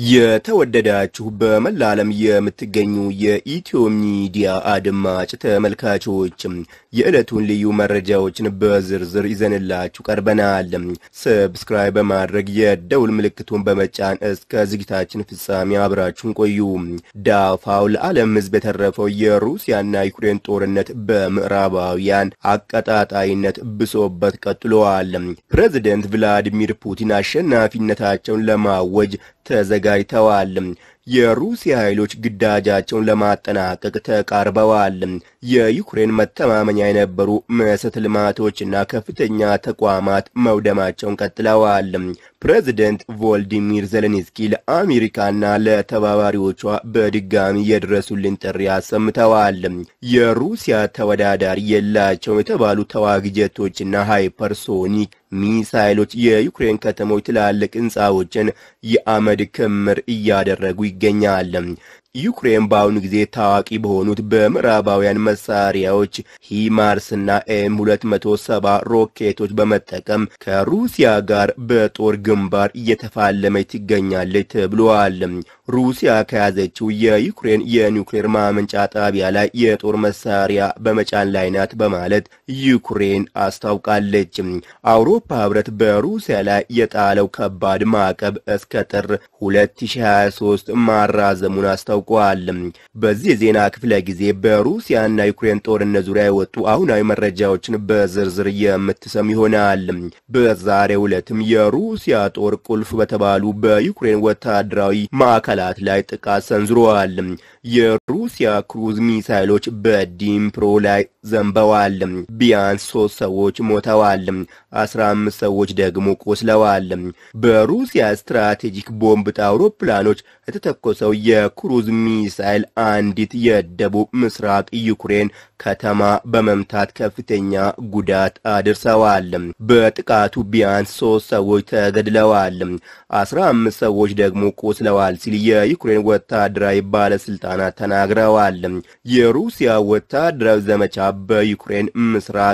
የተወደዳችሁ በመላ ዓለም የምትገኙ የኢትዮ ሚዲያ አድማጭ ተመልካቾች የዕለቱን ልዩ መረጃዎችን በዝርዝር ይዘንላችሁ ቀርበናል። ሰብስክራይብ በማድረግ የደውል ምልክቱን በመጫን እስከ ዝግጅታችን ፍጻሜ አብራችሁን ቆዩ። ዳፋው ለዓለም ሕዝብ የተረፈው የሩሲያና ዩክሬን ጦርነት በምዕራባውያን አቀጣጣይነት ብሶበት ቀጥሏል። ፕሬዚደንት ቭላዲሚር ፑቲን አሸናፊነታቸውን ለማወጅ ተዘጋጅተዋል። የሩሲያ ኃይሎች ግዳጃቸውን ለማጠናቀቅ ተቃርበዋል። የዩክሬን መተማመኛ የነበሩ መሰረተ ልማቶችና ከፍተኛ ተቋማት መውደማቸውን ቀጥለዋል። ፕሬዚደንት ቮልዲሚር ዜሌንስኪ ለአሜሪካና ለተባባሪዎቿ በድጋሚ የድረሱልን ጥሪ አሰምተዋል። የሩሲያ ተወዳዳሪ የላቸውም የተባሉ ተዋጊ ጀቶችና ሃይፐርሶኒክ ሚሳይሎች የዩክሬን ከተሞች ትላልቅ ሕንፃዎችን የአመድ ክምር እያደረጉ ይገኛል። ዩክሬን በአሁኑ ጊዜ ታዋቂ በሆኑት በምዕራባውያን መሳሪያዎች ሂማርስና ኤም 270 ሮኬቶች በመጠቀም ከሩሲያ ጋር በጦር ግንባር እየተፋለመች ትገኛለች ተብሏል። ሩሲያ ከያዘችው የዩክሬን የኒውክሌር ማመንጫ ጣቢያ ላይ የጦር መሳሪያ በመጫን ላይ ናት በማለት ዩክሬን አስታውቃለች። አውሮፓ ሕብረት በሩሲያ ላይ የጣለው ከባድ ማዕቀብ እስከ ጥር 2023 ማራዘሙን አስታውቋል። በዚህ የዜና ክፍለ ጊዜ በሩሲያና ዩክሬን ጦርነት ዙሪያ የወጡ አሁናዊ መረጃዎችን በዝርዝር የምትሰሙ ይሆናል። በዛሬው ዕለትም የሩሲያ ጦር ቁልፍ በተባሉ በዩክሬን ወታደራዊ ማዕከላት ላይ ጥቃት ሰንዝረዋል። የሩሲያ ክሩዝ ሚሳይሎች በዲምፕሮ ላይ ዘንበዋል። ቢያንስ ሶስት ሰዎች ሞተዋል፣ አስራ አምስት ሰዎች ደግሞ ቆስለዋል። በሩሲያ ስትራቴጂክ ቦምብ አውሮፕላኖች የተተኮሰው የክሩዝ ሚሳይል አንዲት የደቡብ ምስራቅ ዩክሬን ከተማ በመምታት ከፍተኛ ጉዳት አድርሰዋል። በጥቃቱ ቢያንስ ሶስት ሰዎች ተገድለዋል፣ አስራ አምስት ሰዎች ደግሞ ቆስለዋል ሲል የዩክሬን ወታደራዊ ባለስልጣናት ተናግረዋል። የሩሲያ ወታደራዊ ዘመቻ በዩክሬን ምስራቅ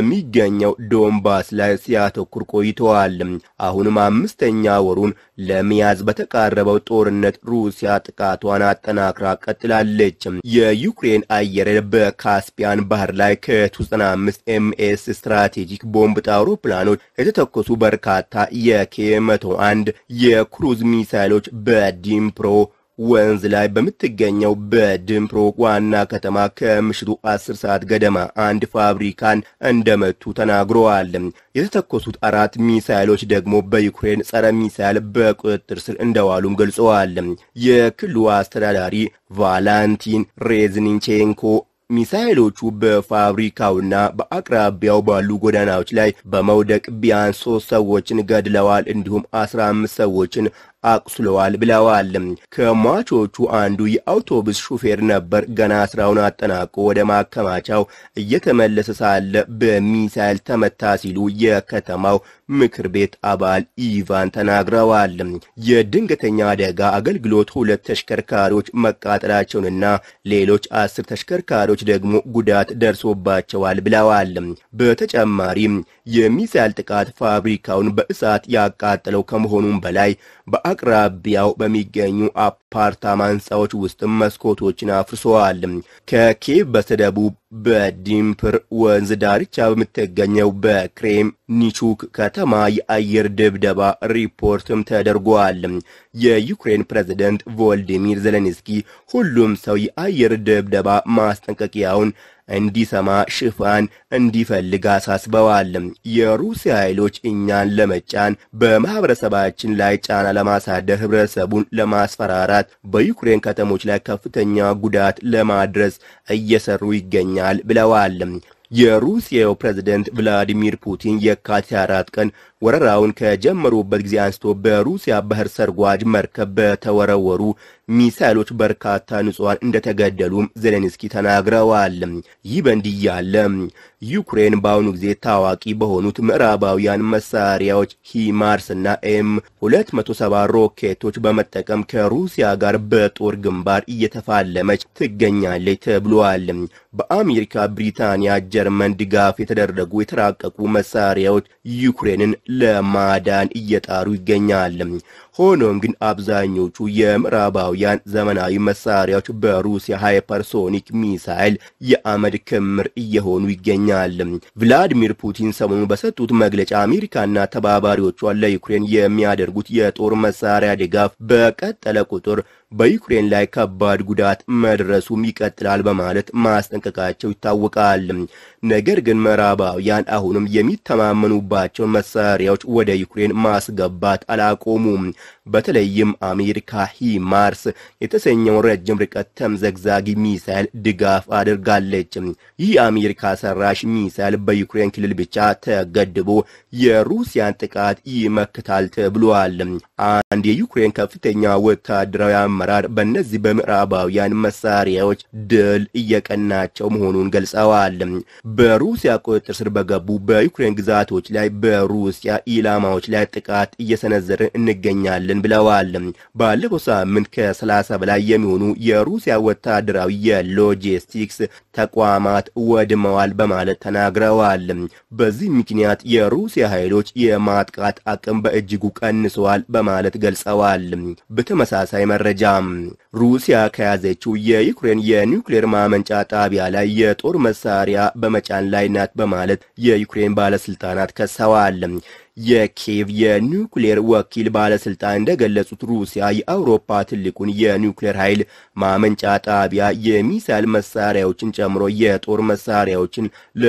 በሚገኘው ዶንባስ ላይ ሲያተኩር ቆይተዋል። አሁንም አምስተኛ ወሩን ለመያዝ በተቃረበው ጦርነት ሩሲያ ጥቃቷን አጠናክራ ቀጥላለች። የዩክሬን አየር በካስፒያን ባህር ላይ ከ95 ኤምኤስ ስትራቴጂክ ቦምብ አውሮፕላኖች የተተኮሱ በርካታ የኬ 101 የክሩዝ ሚሳይሎች በዲምፕሮ ወንዝ ላይ በምትገኘው በድምፕሮ ዋና ከተማ ከምሽቱ 10 ሰዓት ገደማ አንድ ፋብሪካን እንደመቱ ተናግረዋል። የተተኮሱት አራት ሚሳይሎች ደግሞ በዩክሬን ጸረ ሚሳይል በቁጥጥር ስር እንደዋሉም ገልጸዋል። የክልሉ አስተዳዳሪ ቫላንቲን ሬዝኒቼንኮ ሚሳይሎቹ በፋብሪካውና በአቅራቢያው ባሉ ጎዳናዎች ላይ በመውደቅ ቢያንስ ሶስት ሰዎችን ገድለዋል፣ እንዲሁም አስራ አምስት ሰዎችን አቁስለዋል ብለዋል። ከሟቾቹ አንዱ የአውቶቡስ ሹፌር ነበር። ገና ስራውን አጠናቆ ወደ ማከማቻው እየተመለሰ ሳለ በሚሳይል ተመታ ሲሉ የከተማው ምክር ቤት አባል ኢቫን ተናግረዋል። የድንገተኛ አደጋ አገልግሎት ሁለት ተሽከርካሪዎች መቃጠላቸውንና ሌሎች አስር ተሽከርካሪዎች ደግሞ ጉዳት ደርሶባቸዋል ብለዋል። በተጨማሪም የሚሳይል ጥቃት ፋብሪካውን በእሳት ያቃጠለው ከመሆኑም በላይ በአቅራቢያው በሚገኙ አፓርታማ ሕንፃዎች ውስጥም መስኮቶችን አፍርሰዋል። ከኬቭ በስተደቡብ በዲምፕር ወንዝ ዳርቻ በምትገኘው በክሬም ኒቹክ ከተማ የአየር ድብደባ ሪፖርትም ተደርጓል። የዩክሬን ፕሬዝደንት ቮልዲሚር ዜሌንስኪ ሁሉም ሰው የአየር ድብደባ ማስጠንቀቂያውን እንዲሰማ ሽፋን እንዲፈልግ አሳስበዋል። የሩሲያ ኃይሎች እኛን ለመጫን በማህበረሰባችን ላይ ጫና ለማሳደር ህብረተሰቡን ለማስፈራራት በዩክሬን ከተሞች ላይ ከፍተኛ ጉዳት ለማድረስ እየሰሩ ይገኛል ብለዋል። የሩሲያው ፕሬዝደንት ቭላዲሚር ፑቲን የካቲት አራት ቀን ወረራውን ከጀመሩበት ጊዜ አንስቶ በሩሲያ ባህር ሰርጓጅ መርከብ በተወረወሩ ሚሳይሎች በርካታ ንጹሐን እንደተገደሉም ዜሌንስኪ ተናግረዋል። ይህ በእንዲህ ያለ ዩክሬን በአሁኑ ጊዜ ታዋቂ በሆኑት ምዕራባውያን መሳሪያዎች ሂማርስ እና ኤም 270 ሮኬቶች በመጠቀም ከሩሲያ ጋር በጦር ግንባር እየተፋለመች ትገኛለች ተብሏል። በአሜሪካ፣ ብሪታንያ፣ ጀርመን ድጋፍ የተደረጉ የተራቀቁ መሳሪያዎች ዩክሬንን ለማዳን እየጣሩ ይገኛል። ሆኖም ግን አብዛኞቹ የምዕራባውያን ዘመናዊ መሳሪያዎች በሩሲያ ሃይፐርሶኒክ ሚሳይል የአመድ ክምር እየሆኑ ይገኛል። ቭላዲሚር ፑቲን ሰሞኑን በሰጡት መግለጫ አሜሪካና ተባባሪዎቿ ለዩክሬን የሚያደርጉት የጦር መሳሪያ ድጋፍ በቀጠለ ቁጥር በዩክሬን ላይ ከባድ ጉዳት መድረሱም ይቀጥላል በማለት ማስጠንቀቃቸው ይታወቃል። ነገር ግን ምዕራባውያን አሁንም የሚተማመኑባቸውን መሳሪያዎች ወደ ዩክሬን ማስገባት አላቆሙም። በተለይም አሜሪካ ሂማርስ የተሰኘውን ረጅም ርቀት ተምዘግዛጊ ሚሳይል ድጋፍ አድርጋለች። ይህ አሜሪካ ሰራሽ ሚሳይል በዩክሬን ክልል ብቻ ተገድቦ የሩሲያን ጥቃት ይመክታል ተብሏል። አንድ የዩክሬን ከፍተኛ ወታደራዊ አመራር በእነዚህ በምዕራባውያን መሳሪያዎች ድል እየቀናቸው መሆኑን ገልጸዋል። በሩሲያ ቁጥጥር ስር በገቡ በዩክሬን ግዛቶች ላይ በሩሲያ ኢላማዎች ላይ ጥቃት እየሰነዘርን እንገኛለን ብለዋል። ባለፈው ሳምንት ከ30 በላይ የሚሆኑ የሩሲያ ወታደራዊ የሎጂስቲክስ ተቋማት ወድመዋል በማለት ተናግረዋል። በዚህ ምክንያት የሩሲያ ኃይሎች የማጥቃት አቅም በእጅጉ ቀንሰዋል በማለት ገልጸዋል። በተመሳሳይ መረጃ ሩሲያ ከያዘችው የዩክሬን የኒውክሌር ማመንጫ ጣቢያ ላይ የጦር መሳሪያ በመጫን ላይ ናት በማለት የዩክሬን ባለስልጣናት ከሰዋል። የኪየቭ የኒውክሌር ወኪል ባለስልጣን እንደገለጹት ሩሲያ የአውሮፓ ትልቁን የኒውክሌር ኃይል ማመንጫ ጣቢያ የሚሳይል መሳሪያዎችን ጨምሮ የጦር መሳሪያዎችን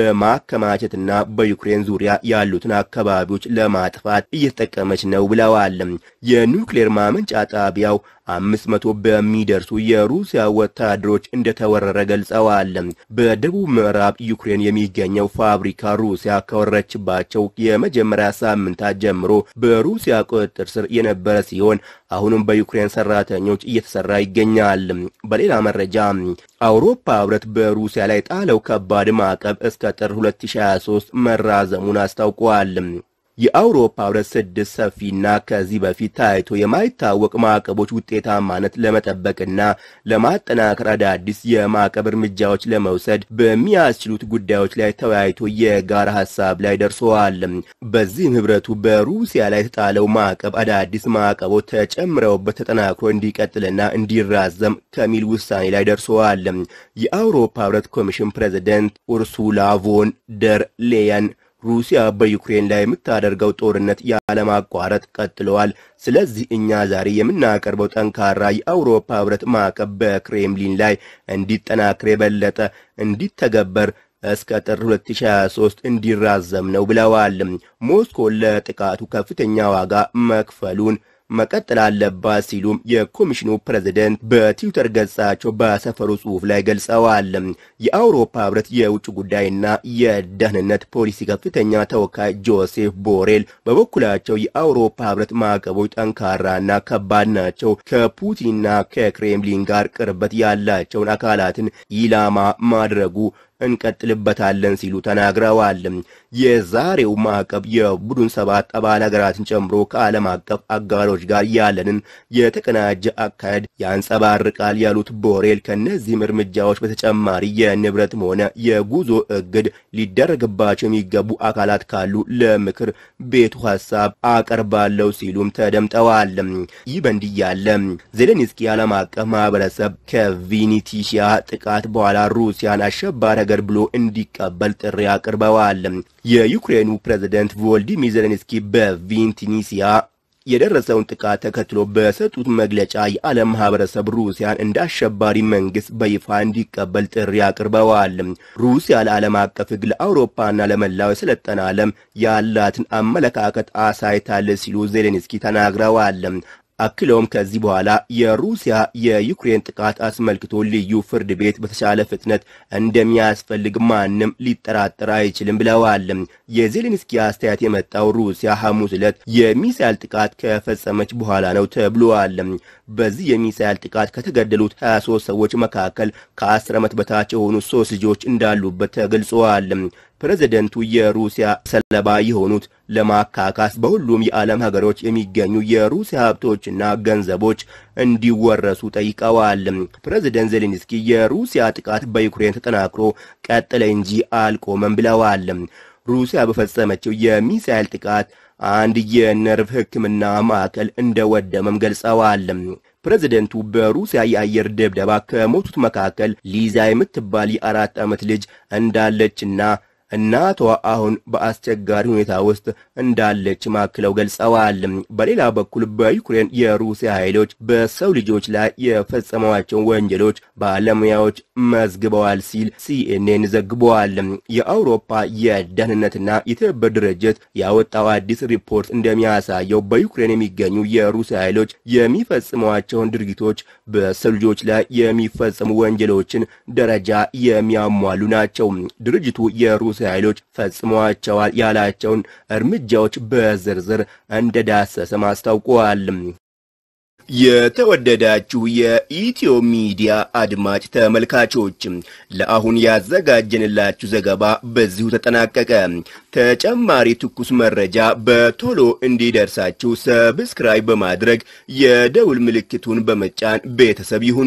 ለማከማቸትና በዩክሬን ዙሪያ ያሉትን አካባቢዎች ለማጥፋት እየተጠቀመች ነው ብለዋል። የኒውክሌር ማመንጫ ጣቢያው አምስት መቶ በሚደርሱ የሩሲያ ወታደሮች እንደተወረረ ገልጸዋል። በደቡብ ምዕራብ ዩክሬን የሚገኘው ፋብሪካ ሩሲያ ከወረችባቸው የመጀመሪያ ሳምንታት ጀምሮ በሩሲያ ቁጥጥር ስር የነበረ ሲሆን አሁንም በዩክሬን ሰራተኞች እየተሰራ ይገኛል። በሌላ መረጃ አውሮፓ ህብረት በሩሲያ ላይ ጣለው ከባድ ማዕቀብ እስከ ጥር 2023 መራዘሙን አስታውቋል። የአውሮፓ ህብረት ስድስት ሰፊና ከዚህ በፊት ታይቶ የማይታወቅ ማዕቀቦች ውጤታማነት ለመጠበቅና ለማጠናከር አዳዲስ የማዕቀብ እርምጃዎች ለመውሰድ በሚያስችሉት ጉዳዮች ላይ ተወያይቶ የጋራ ሀሳብ ላይ ደርሰዋል። በዚህም ህብረቱ በሩሲያ ላይ የተጣለው ማዕቀብ አዳዲስ ማዕቀቦች ተጨምረውበት ተጠናክሮ እንዲቀጥልና እንዲራዘም ከሚል ውሳኔ ላይ ደርሰዋል። የአውሮፓ ህብረት ኮሚሽን ፕሬዚደንት ኡርሱላ ቮን ደር ሌየን ሩሲያ በዩክሬን ላይ የምታደርገው ጦርነት ያለማቋረጥ ቀጥለዋል። ስለዚህ እኛ ዛሬ የምናቀርበው ጠንካራ የአውሮፓ ህብረት ማዕቀብ በክሬምሊን ላይ እንዲጠናክር የበለጠ እንዲተገበር እስከ ጥር 2023 እንዲራዘም ነው ብለዋል። ሞስኮ ለጥቃቱ ከፍተኛ ዋጋ መክፈሉን መቀጠል አለባት ሲሉም የኮሚሽኑ ፕሬዝደንት በትዊተር ገጻቸው ባሰፈሩ ጽሑፍ ላይ ገልጸዋል። የአውሮፓ ህብረት የውጭ ጉዳይና የደህንነት ፖሊሲ ከፍተኛ ተወካይ ጆሴፍ ቦሬል በበኩላቸው የአውሮፓ ህብረት ማዕቀቦች ጠንካራና ከባድ ናቸው፣ ከፑቲንና ከክሬምሊን ጋር ቅርበት ያላቸውን አካላትን ኢላማ ማድረጉ እንቀጥልበታለን ሲሉ ተናግረዋል። የዛሬው ማዕቀብ የቡድን ሰባት አባል ሀገራትን ጨምሮ ከዓለም አቀፍ አጋሮች ጋር ያለንን የተቀናጀ አካሄድ ያንጸባርቃል ያሉት ቦሬል ከእነዚህም እርምጃዎች በተጨማሪ የንብረትም ሆነ የጉዞ እግድ ሊደረግባቸው የሚገቡ አካላት ካሉ ለምክር ቤቱ ሀሳብ አቀርባለሁ ሲሉም ተደምጠዋል። ይህ በእንዲህ ያለ ዜሌንስኪ ዓለም አቀፍ ማህበረሰብ ከቪኒቲሺያ ጥቃት በኋላ ሩሲያን አሸባሪ ሀገር ብሎ እንዲቀበል ጥሪ አቅርበዋል። የዩክሬኑ ፕሬዝደንት ቮልዲሚር ዜሌንስኪ በቪንቲኒሲያ የደረሰውን ጥቃት ተከትሎ በሰጡት መግለጫ የዓለም ማህበረሰብ ሩሲያን እንደ አሸባሪ መንግስት በይፋ እንዲቀበል ጥሪ አቅርበዋል። ሩሲያ ለዓለም አቀፍ ሕግ ለአውሮፓና ለመላው የሰለጠነ ዓለም ያላትን አመለካከት አሳይታለች ሲሉ ዜሌንስኪ ተናግረዋል። አክለውም ከዚህ በኋላ የሩሲያ የዩክሬን ጥቃት አስመልክቶ ልዩ ፍርድ ቤት በተሻለ ፍጥነት እንደሚያስፈልግ ማንም ሊጠራጠር አይችልም ብለዋል። የዜሌንስኪ አስተያየት የመጣው ሩሲያ ሐሙስ ዕለት የሚሳይል ጥቃት ከፈጸመች በኋላ ነው ተብሏል። በዚህ የሚሳይል ጥቃት ከተገደሉት 23 ሰዎች መካከል ከ10 ዓመት በታች የሆኑ ሶስት ልጆች እንዳሉበት ተገልጸዋል። ፕሬዝደንቱ የሩሲያ ሰለባ የሆኑት ለማካካስ በሁሉም የዓለም ሀገሮች የሚገኙ የሩሲያ ሀብቶችና ገንዘቦች እንዲወረሱ ጠይቀዋል። ፕሬዝደንት ዜሌንስኪ የሩሲያ ጥቃት በዩክሬን ተጠናክሮ ቀጠለ እንጂ አልቆመም ብለዋል። ሩሲያ በፈጸመችው የሚሳኤል ጥቃት አንድ የነርቭ ሕክምና ማዕከል እንደወደመም ገልጸዋል። ፕሬዝደንቱ በሩሲያ የአየር ድብደባ ከሞቱት መካከል ሊዛ የምትባል የአራት ዓመት ልጅ እንዳለችና እናቷ አሁን በአስቸጋሪ ሁኔታ ውስጥ እንዳለች ማክለው ገልጸዋል። በሌላ በኩል በዩክሬን የሩሲያ ኃይሎች በሰው ልጆች ላይ የፈጸሟቸውን ወንጀሎች ባለሙያዎች መዝግበዋል ሲል ሲኤንኤን ዘግበዋል። የአውሮፓ የደህንነትና የትብብር ድርጅት ያወጣው አዲስ ሪፖርት እንደሚያሳየው በዩክሬን የሚገኙ የሩሲያ ኃይሎች የሚፈጽሟቸውን ድርጊቶች በሰው ልጆች ላይ የሚፈጸሙ ወንጀሎችን ደረጃ የሚያሟሉ ናቸው። ድርጅቱ የሩሲያ ኃይሎች ፈጽመዋቸዋል ያላቸውን እርምጃዎች በዝርዝር እንደዳሰሰም አስታውቀዋል። የተወደዳችሁ የኢትዮ ሚዲያ አድማጭ ተመልካቾች ለአሁን ያዘጋጀንላችሁ ዘገባ በዚሁ ተጠናቀቀ። ተጨማሪ ትኩስ መረጃ በቶሎ እንዲደርሳችሁ ሰብስክራይብ በማድረግ የደውል ምልክቱን በመጫን ቤተሰብ ይሁኑ።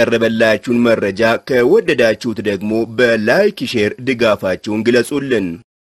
የቀረበላችሁን መረጃ ከወደዳችሁት ደግሞ በላይክ ሼር ድጋፋችሁን ግለጹልን።